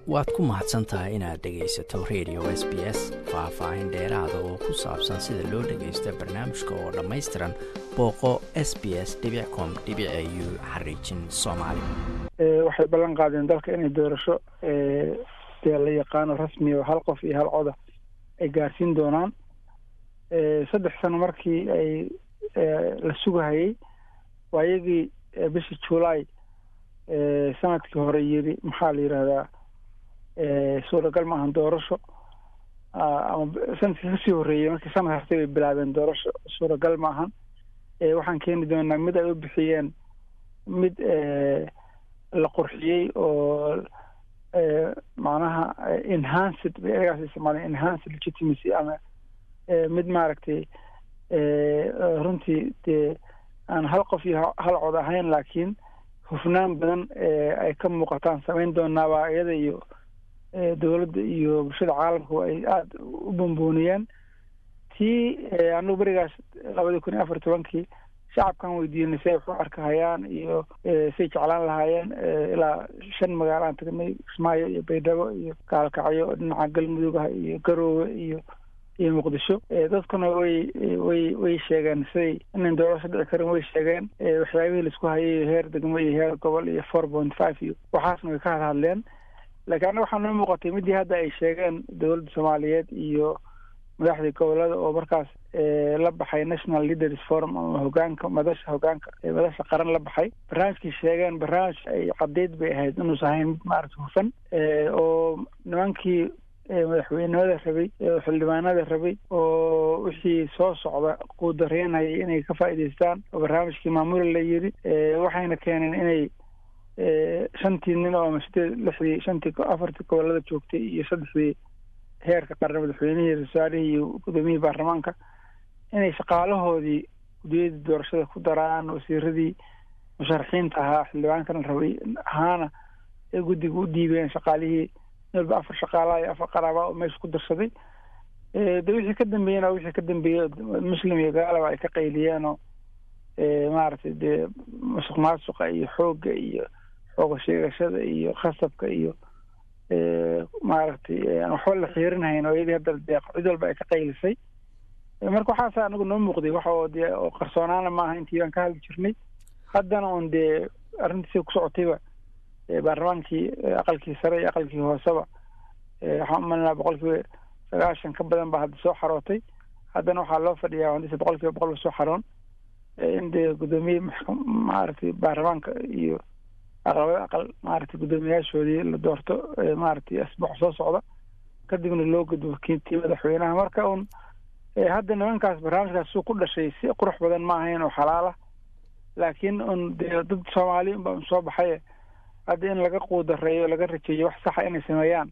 waad ku mahadsan tahay inaad dhegaysato radio s b s faah-faahin dheeraada oo ku saabsan sida loo dhagaysto barnaamijka oo dhammaystiran booqo s b s com u xariijin soomaali waxay ballan qaadeen dalka inay doorasho dee la yaqaano rasmi oo hal qof iyo hal coda ay gaarsiin doonaan saddex sano markii ay la sugahayey waa iyagii bishii july sanadkii hore yiri maxaa la yidhahdaa suuragal ma ahan doorasho ama sanadkii kasii horreeyey markii sanad hartay bay bilaabeen doorasho suuragal ma ahan waxaan keeni doonaa mid ay u bixiyeen mid la qurxiyey oo macnaha enhanced bay eragaas isticmaaleen enhanced legitimacy ama mid maaragtay runtii dee aan hal qof iyo hal cod ahayn laakiin hufnaan badan ay ka muuqataan samayn doonaabaa iyada iyo dowladda iyo bulshada caalamku ay aada u bambooniyeen tii anagu berigaas labadii kun iyo afar tobankii shacabkan weydiinay si ay wax u arkahayaan iyo say jeclaan lahaayeen ilaa shan magaalo aan tagnay kismaayo iyo baydhabo iyo gaalkacyo dhinaca galmudugah iyo garoowe iyo iyo muqdisho dadkuna way way way sheegeen siday inan doorasho dhici karin way sheegeen waxyaabihii laisku hayay heer degmo iyo heer gobol iyo four point five iyo waxaasna way ka hadhadleen laakiin anna waxaa noo muuqatay midii hadda ay sheegeen dowladda soomaaliyeed iyo madaxdii gobolada oo markaas la baxay national leaders forum ama hogaanka madasha hogaanka madasha qaran la baxay barnaamijkii sheegeen barnaamij ay caddeyd bay ahayd inuusa ahayn mid maaragta hufan oo nimankii madaxweynimada rabay xildhibaanada rabay oo wixii soo socda quudareynayay inay ka faa'iidaystaan oo barnaamijkii maamuli la yiri waxayna keeneen inay shantii nin oo ama sideed lixdii shantii afartii gobolada joogtay iyo saddexdii heerka qaran madaxweynihii rasaarihii iyo gudoomiyihii baarlamaanka inay shaqaalahoodii gudiyadii doorashada ku daraan wasiiradii musharaxiinta ahaa xildhibaankana rabay ahaana ee guddiga u dhiibeen shaqaalihii walba afar shaqaalaha iyo afar qaraaba oo meesha ku darsaday de wixii ka dambeeyena wixii ka dambeeyey muslim iyo gaalaba ay ka qayliyeen oo maaragtay dee musuq maasuqa iyo xoogga iyo xooga sheegashada iyo khasabka iyo maaragtay aan waxba la xiirinhayn oo iyadii hadda dee cid walba ay ka qaylisay marka waxaasa anagu noo muuqday waxa oo dee oo qarsoonaana maaha intii baan ka hadli jirnay haddana un dee arrintiisi ku socotayba baarlamaankii aqalkii sare iyo aqalkii hooseba waxaan umalinaa boqol kiiba sagaashan ka badan baa hadda soo xarootay haddana waxaa loo fadhiyaa handise boqol kiiba boqol ba soo xaroon in dee guddoomiye maaragtay baarlamaanka iyo aqlabada aqal maaragtay guddoomiyaashoodii la doorto maaragtay asbuuc soo socda kadibna loo gudbo kiintii madaxweynaha marka un hadda nimankaas barnaamijkaas suu ku dhashay si qurux badan ma ahayn oo xalaala laakiin un dee dad soomaali unba un soo baxay hadda in laga quudareeyo laga rajeeyo wax saxa inay sameeyaan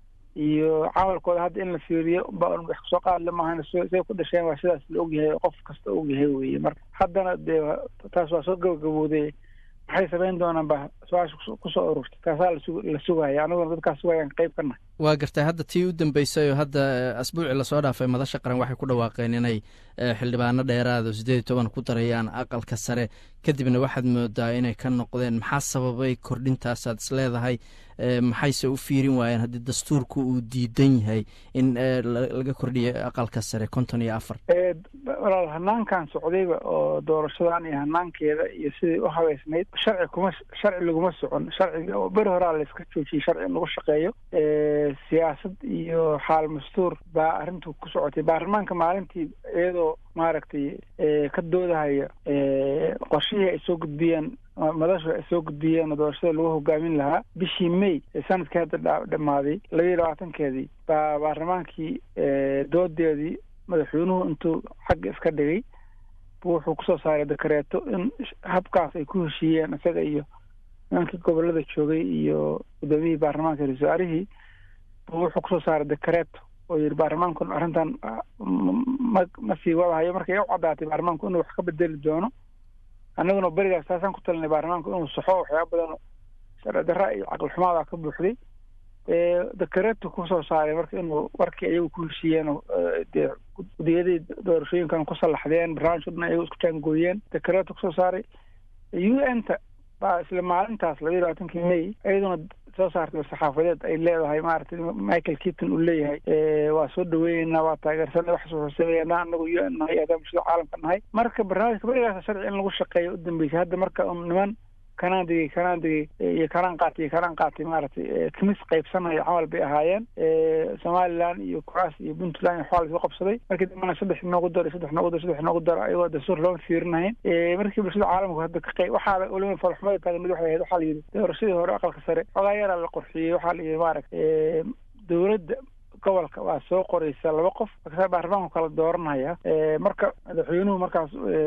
iyo camalkooda hadda in la fiiriyo ba un wax kusoo qaadle maahan say ku dhasheen waa sidaas la ogyahay oo qof kasta ogyahay weye marka haddana dee taas waa soo gabagabooday maxay samayn doonaan ba su-aasha kusoo ururtay taasaa la sugaya aniguna dadkaas sugayaan qayb ka nahay waa gartay hadda tii u dambeysay oo hadda asbuucii lasoo dhaafay madasha qaran waxay ku dhawaaqeen inay xildhibaano dheeraad oo siddeed iyo toban ku darayaan aqalka sare kadibna waxaad moodaa inay ka noqdeen maxaa sababay kordhintaasaad is leedahay maxayse u fiirin waayeen haddii dastuurku uu diidan yahay in laga kordhiyo aqalka sare konton iyo afar walaal hanaankan socdayba oo doorashadan iyo hanaankeeda iyo sidai u habeysnayd sharci kuma sharci laguma socon sharciga oo beri horaa la iska joojiyey sharci in lagu shaqeeyo siyaasad iyo xaal mastuur baa arrintu ku socotay baarlamaanka maalintii iyadoo maaragtay ka doodahaya qorshihii ay soo gudbiyeen madashu ay soo gudbiyeen oo doorashada lagu hogaamin lahaa bishii may ee sanadkii hadda dhammaaday labaiyo labaatankeedii baa baarlamaankii doodeedii madaxweynuhu intuu xagga iska dhigay buu wuxuu kusoo saaray dakareeto in habkaas ay ku heshiiyeen isaga iyo nimankii gobolada joogay iyo guddoomiyihii baarlamaanka ra-iisul-waarihii buu wuxuu kusoo saaray dakareeto oo yidhi baarlamaanku arrintan ma ma sii wadahayo markay u caddaatay baarlamaanku inuu wax ka bedeli doono annaguna berigaas taasaan ku talinay baarlamaanku inuu saxo waxyaaba badan sharci darra iyo caqli xumaada ka buuxday dakareetu kusoo saaray marka inuu warkii ayagu ku heshiiyeen dee gudiyadii doorashooyinkan ku sallaxdeen barnaamijka dhan ayagu isku jaangooyeen dakareetu kusoo saaray u n ta baa isla maalintaas labaiyo labaatankii may iyaduna soo saartay saxaafadeed ay leedahay maaragtay michael keaton uu leeyahay waa soo dhaweyneynaa waa taageersanay wax soo sameeyanaa anagu u n nahay adaa bulshada caalamka nahay marka barnaamijka berigaasa sharci in lagu shaqeeyo u dambeysay hadda marka un niman kanaan digay kanaan digay iyo kanaan qaatay iyo kanaan qaatay maaragtay timis qaybsanaya camal bay ahaayeen somaliland iyo kuraas iyo puntland iyo waxaa lasoo qabsaday markii dambana saddex noogu daro saddex noogu daro saddex noogu daro ayagoo dastuur looma fiirinahayn markii bulshada caalamku hadda ka qayb waxaa weliba falxumada taagan mid waxay ahayd waxaa la yidhi doorashadii hore aqalka sare xogaa yaraa la qorxiyey waxaa la yidhi maaragtay dowladda gobolka waa soo qoraysa laba qof markaasa baarlamaanku kala dooranaya marka madaxweynuhu markaas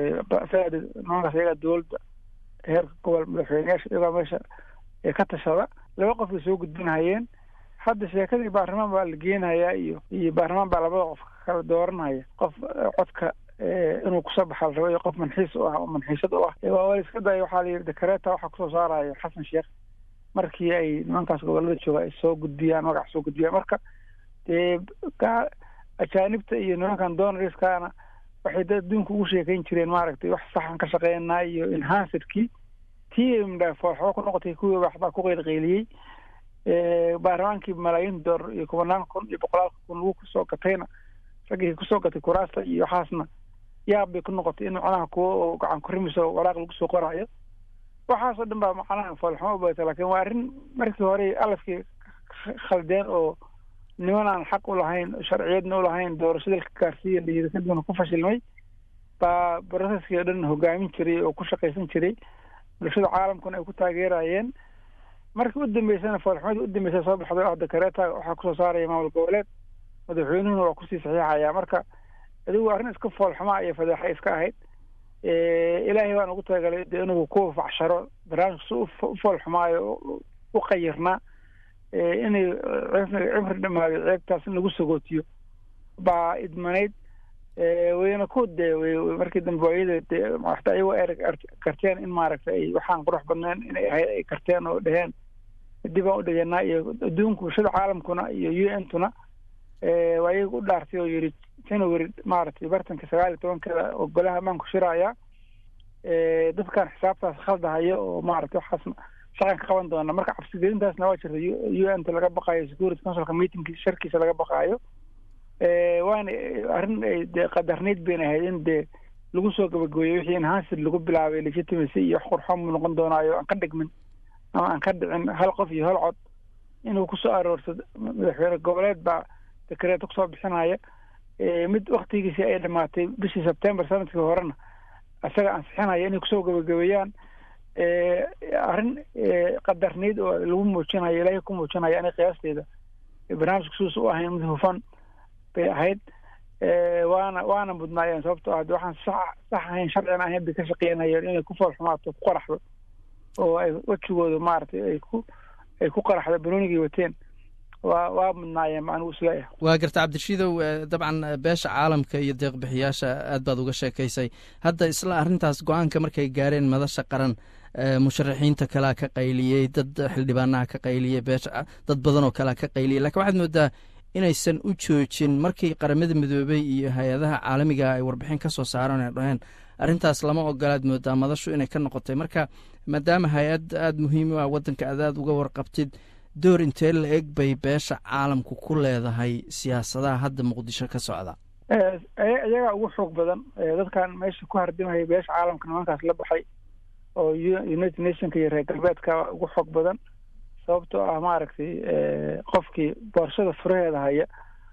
nimankaas iyaga dowladda heerka gobol madaxweyneyaasha iyagoo meesha ka tashada laba qof bay soo gudbinahayeen hadda sheekadii baarlamaan baa la geenhayaa iyo iyo baarlamaan baa labada qof kala dooranhaya qof codka inuu kusoo baxa la rabo iyo qof manxiis u ah oo manxiisad u ah waa wala iska daya waxaa la yidhi dekareeta waxaa kusoo saaraya xasan sheekh markii ay nimankaas gobolada jooga ay soo gudbiyaan magac soo gudbiyaan marka dee ajaanibta iyo nimankan donariskana waxay dad adduunka ugu sheekayn jireen maaragtay wax saxan ka shaqeynaa iyo enhancerkii tii mdhaafooxoo ku noqotay kuwii waxbaa ku qeylqeyliyey baarlamaankii malaayiin doolar iyo kubanaan kun iyo boqolaalka kun lagu kusoo gatayna raggii kusoo gatay kuraasta iyo waxaasna yaab bay ku noqotay in macnaha kuwo oo gacan kurimiso waraaq lagu soo qoraayo waxaasoo dhan baa macnaha foolxumo ubadata lakin waa arrin markii hore alafkii khaldeen oo niman aan xaq u lahayn sharciyadna u lahayn doorashada ka gaarsiiya layidhi kadibna ku fashilmay baa broseskii o dhan hogaamin jiray oo ku shaqaysan jiray bulshada caalamkuna ay ku taageerayeen markii u dambeysana foolxumadii u dambeysa soo baxday oo dakareeta waxaa kusoo saaraya maamul goboleed madaxweynuhuna waa kusii saxiixaya marka adigu arrin iska foolxumaa iyo fadeexa iska ahayd ilaahay baan ugu talagalay de inuu ku facsharo barnaamijka si u foolxumaayo u qayirnaa inay cimri dhamaaday ceebtaas in lagu sagootiyo baa idmanayd wayna ku dee markii dambe waayada dee waxta ayagoo ereg karteen in maaragtay ay waxaan qurux badneen inay ahayd ay karteen oo dheheen dib aan u dhegenaa iyo adduunka bulshada caalamkuna iyo u n tuna waa iyaga u dhaartay oo yidhi january maaragtay bartanka sagaal iyo tobankeeda oo golaha ammaanku shiraaya dadkan xisaabtaas khaldahaya oo maaragtay waxaas shaqan ka qaban doona marka cabsigelintaasna waa jirta u n ta laga baqaayo security councilka meetingki sharkiisa laga baqaayo waana arrin dee qadarnayd bayna ahayd in dee lagu soo gabagooyey wixii enhanced lagu bilaabay legitimacy iyo wax qurxoon buu noqon doonaayo aan ka dhigmin ama aan ka dhicin hal qof iyo hal cod inuu kusoo aroorsado madaxweyne goboleed baa dekareeto kusoo bixinaya mid waktigiisii ay dhamaatay bishii sebtember sanadkii horena isaga ansixinaya inay kusoo gabagabeeyaan arrin qadarnayd oo lagu muujinayo ilaahay ku muujinayo anay qiyaasteeda barnaamijka suus u ahayn mid hufan bay ahayd waana waana mudnaayeen sababtoo ah de waxaan sax sax ahayn sharcina ahayn bay ka shaqeynayeen inay ku foolxumaato ku qaraxdo oo ay wejigooda maaragtay ay ku ay ku qaraxdo banoonigay wateen waa waa mudnaayeen ma anigu isleeyahay waa garta cabdirashiidow dabcan beesha caalamka iyo deeqbixiyaasha aad baad uga sheekaysay hadda isla arrintaas go-aanka markay gaareen madasha qaran musharaxiinta kalea ka qayliyey dad xildhibaanaha ka qayliyey beesha dad badan oo kalea ka qayliyey lakin waxaad moodaa inaysan u joojin markii qaramada midoobey iyo hay-adaha caalamiga ay warbixin ka soo saareen ay dhaheen arrintaas lama ogolaad moodaa madashu inay ka noqotay marka maadaama hay-ad aada muhiim u ah waddanka aad aad uga warqabtid door intee la eg bay beesha caalamku ku leedahay siyaasadaha hadda muqdisho ka socda iyagaa ugu xoog badan dadkan meesha ku hardimaya beesha caalamka nimankaas la baxay oo united nationka iyo reer galbeedka ugu xoog badan sababtoo ah maaragtay qofkii boorsada furaheeda haya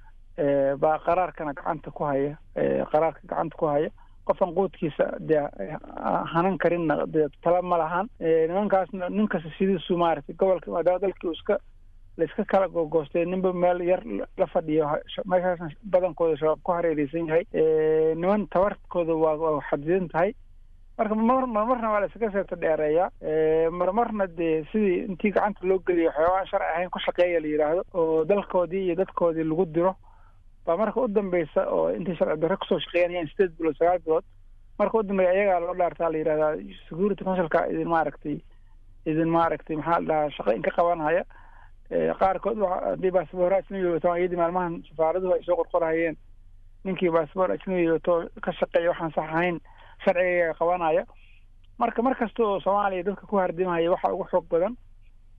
baa qaraarkana gacanta ku haya qaraarka gacanta ku haya qofan quudkiisa dee hanan karinna dee tala ma lahan nimankaasna nin kasta sidiisu maaragtay gobolka maadaama dalkii iska laiska kala googoostay ninba meel yar la fadhiyo meeshaasna badankooda shabaab ku hareereysan yahay niman tabarkooda waa waa xadidan tahay marka mar marmarna waa la iskaga seebta dheereeyaa marmarna dee sidii intii gacanta loo geliyo waxyaabaan sharci ahayn ku shaqeeya la yidhaahdo oo dalkoodii iyo dadkoodii lagu diro baa marka u dambeysa oo intay sharci darre kusoo shaqeynayaan sideed bilood sagaal bilood marka u dambeeya ayagaa loo dhaartaa la yidhahdaa security councilka idin maaragtay idin maaragtay maxaa la dhahaa shaqo inka qabanhaya qaarkood haddii baasboor ajnabi wataan iyadii maalmahan safaaraduhu ay soo qorqorahayeen ninkii baasboor ajnabi wato ka shaqeeya waxaan sax ahayn sharciga qabanaya marka mar kasta oo soomaaliya dadka ku hardimaya waxaa ugu xoog badan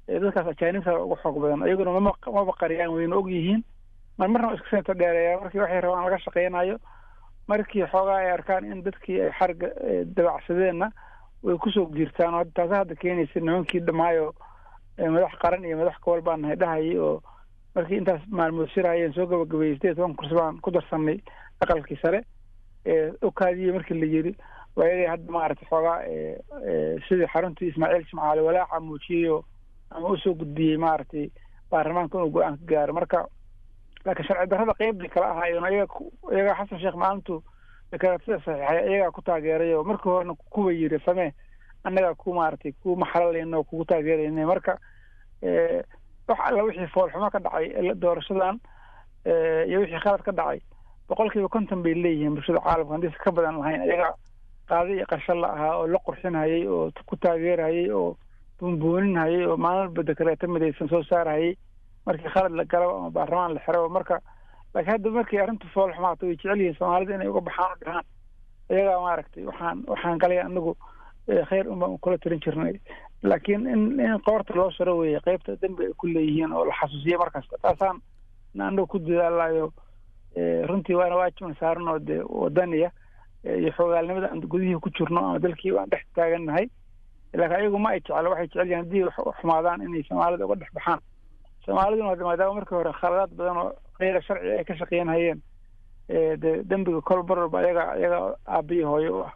dadkaas ajaanibta uga xoog badan iyaguna mama maba qariyaan wayna og yihiin mar marna iska seenta dheereeyaa markii waxay rabaan laga shaqeynayo markii xoogaa ay arkaan in dadkii ay xarga dabacsadeenna way kusoo jiirtaan oo taasa hadda keenaysa nimankii dhamaayo madax qaran iyo madax kawal baan nahay dhahayay oo markii intaas maalmood shirahayeen soo gabagabeeyey sideed toban kursi baan ku darsanay aqalkii sare okaadiye markii la yiri waa iyaga hadda maaragtay xoogaa sidii xaruntii ismaaciil jimcaale walaaca muujiyeyoo ama usoo gudbiyey maaragtay baarlamaanka inuu go-aan ka gaaro marka laakiin sharci darrada qeyb bay kala ahaayeen iyaga iyagaa xasan sheekh maalintu dekaraatida saxiixay iyagaa ku taageeray oo markii horena kuwa yiri samee annagaa ku maaragtay ku maxalalayna oo kugu taageerayna marka wax alla wixii foolxumo ka dhacay doorashadan iyo wixii khalad ka dhacay boqol kiiba konton bay leeyihiin bulshada caalamka haddiisa ka badan lahayn iyaga qaadi iyo qarsho la ahaa oo la qurxinhayay oo ku taageerhayay oo buunbuuninhayay oo maalmalba dekareeto midaysan soo saarhayay markii khalad la galo ama baarlamaan la xiro marka laakiin hadda markii arrintu fool xumaato way jecel yihiin soomaalida inay uga baxaan u dhahaan iyagaa maaragtay waxaan waxaan galay anagu khayr un baan kula tirin jirnay laakiin in in qoorta loo saro weeye qeybta dembi ay ku leeyihiin oo la xasuusiye markasta taasaan anagu ku dadaalayo runtii waana waajiban saaran oo dee wadaniya iyo xoogaalnimada aan gudihii ku jirno ama dalkii aan dhex taagannahay laakiin ayagu ma ay jeclo waxay jecel yihin haddii xumaadaan inay soomaalida uga dhex baxaan soomaaliduna maadaama markii hore khaladaad badan oo keyra sharci ay ka shaqeynhayeen dee dembiga kol mar walba ayaga ayaga aabbiyi hooyo u ah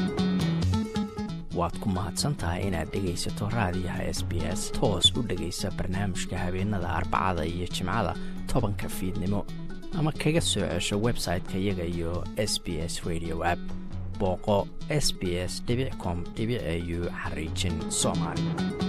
waad ku mahadsantahay inaad dhegaysato raadiyaha s b s toos u dhegaysa barnaamijka habeenada arbacada iyo jimcada tobanka fiidnimo ama kaga soo cesho website-ka iyaga iyo s b s radio app booqo s b s com au xariijin soomaali